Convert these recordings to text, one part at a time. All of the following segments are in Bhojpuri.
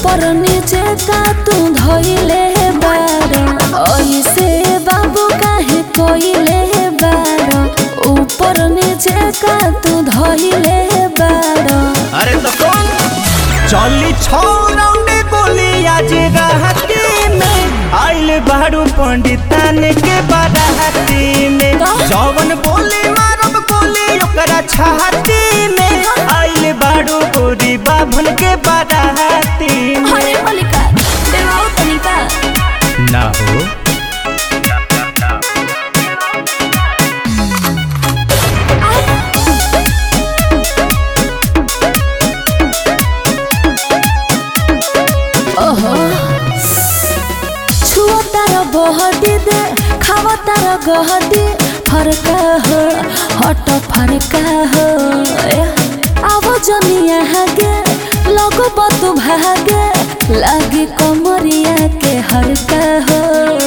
ऊपर नीचे का तू धोइले बार ऐसे बाबू काहे कोइले बार ऊपर नीचे का तू धोइले बार अरे तो कौन चली छौ राउंड गोली आज राहती में आइल बारू पंडितान के बाराती में का? जौवन बोली मारब गोली ओकरा छाती में आइल बारू गोरी बाभन के बाराती में अरे मलिका देवाओ तनिका ना हो ओहो छुओ तार बहटी दे खाओ तार गहटी फरका हो हट फरका हो ए, आवो जनिया हागे लगो बतु भागे लागे कमरिया के हरका हो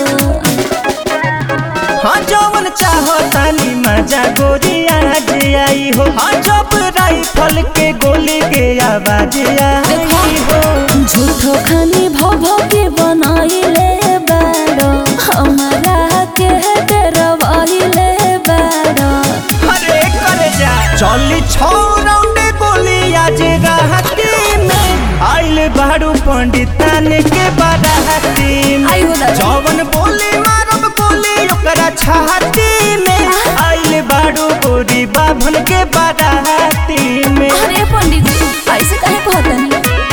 हाँ जौवन चाहो तानी मजा गोरी आज आई हो हाँ जब राइफल के गोली के आवाज आई हो झूठो खानी भव के बनाइले बारो हमारा के डरवाइले बारो अरे करे जा चली छौ राउंड गोली आज राहती में आइल बारू पंडितान के बाराती में आई हो दादा। जौवन बोली मारब गोली ओकरा छाती में आइल बारू गोरी बाभन के बाराती में अरे पंडित जी ऐसे काहे कहतनी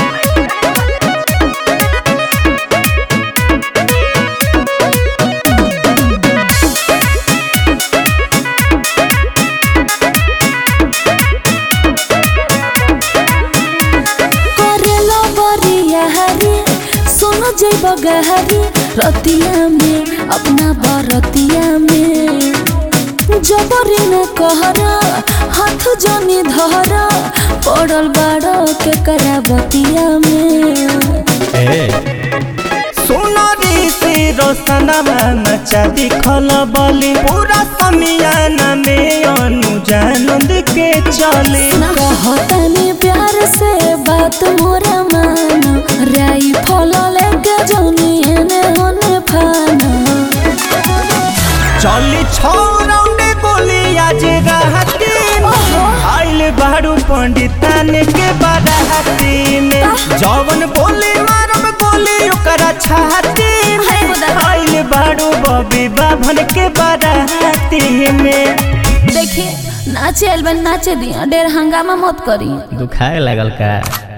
करेलो बरिया हरी सुन जैब गहरी रतिया में अपना बरतिया में जबरी न कहरा हाथ जनी धरा पड़ल बाड़ो के कराबतिया में सोनारी से रोशनमा मचा दिखल बली पूरा समियाना में अनुजानंद के चले कहतनी प्यार से बात मोरा माना राई फल लेके जौनी एने होने फाना चली छौ राउंड गोली आज राहती में आइल बारू पंडितान के बाराती में जौवन बोली मारब गोली ओकरा छाती में आइल बारू बबी बाभन के बाराती में देखिए नाचे एलबन नाचे दिया डेढ़ हंगामा मत करी दुखाए लगल का